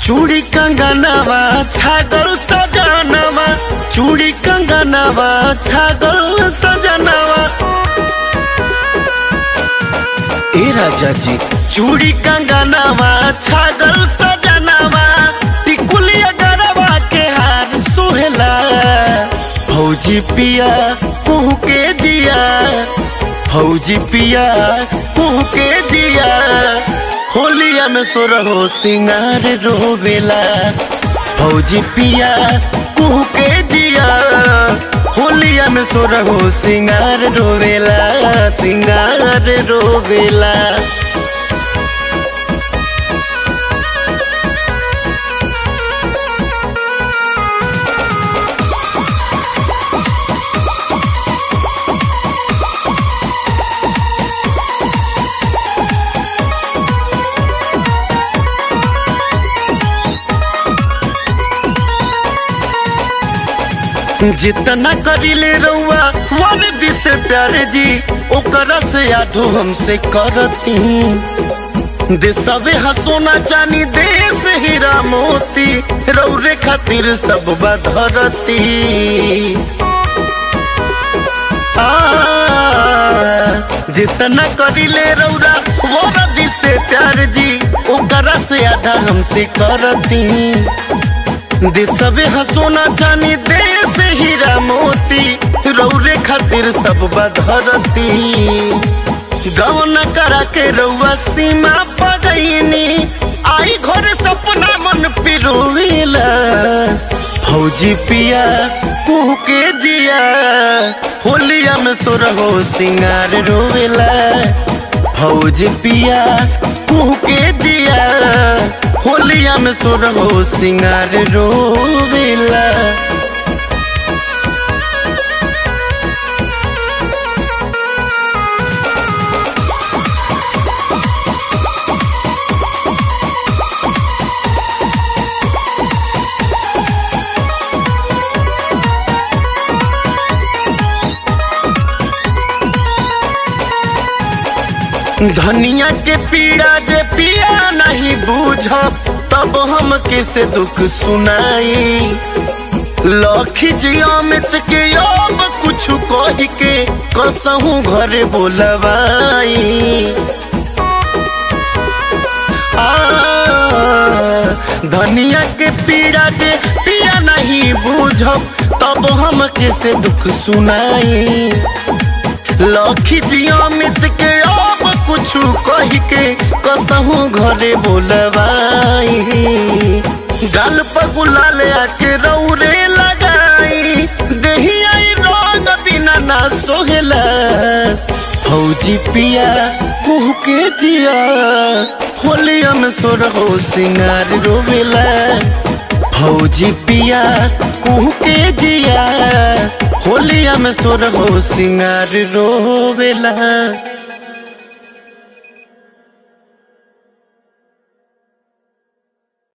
चूड़ी कंगनवा छागल सजनवा चूड़ी कंगनवा छागल सजनवा ए राजा जी चूड़ी कंगनवा छागल सजनवा टिकुलिया गरवा के हार सोहेला फौजी पिया कुह के दिया फौजी पिया कुह के दिया होलिया में सो रहो सिंगार रोवेला फौजी पिया कुह के दिया होलिया में सो रहो सिंगार रोवेला सिंगार रोवेला जितना करिले रउआ मन दिसे प्यारे जी ओकरा से यादो हमसे करती देसवे हसोना चानी देश हीरा मोती रौरे खातिर सब बधरती आ, जितना करिले रौरा वो रदी से प्यार जी ओकरा से आधा हमसे करती देसवे हसोना जानी देश हीरा मोती रौरे खातिर सब बधरती गवन करा के रउआ सीमा पगईनी आई घर सपना मन पिरोला फौजी पिया कुह के दिया होलिया में सो रहो सिंगार रोवेला फौज पिया कुह के दिया होलिया में सो रहो सिंगार रोवेला धनिया के पीड़ा जे पिया नहीं बूझब तब हम कैसे दुख सुनाई लखी जी अमित के अब कुछ कह के कसहू घर बोलवाई आ, धनिया के पीड़ा जे पिया नहीं बूझब तब हम कैसे दुख सुनाई लखी जी अमित के अब कुछ कह के कसहू घरे बोलवाई गल पर गुलाल आके रौरे लगाई देही आई रंग बिना ना सोहेला फौजी पिया कुह के दिया होलिया में सो रहो सिंगार रोवेला फौजी पिया कुह के दिया होलिया में सो रहो सिंगार रोवेला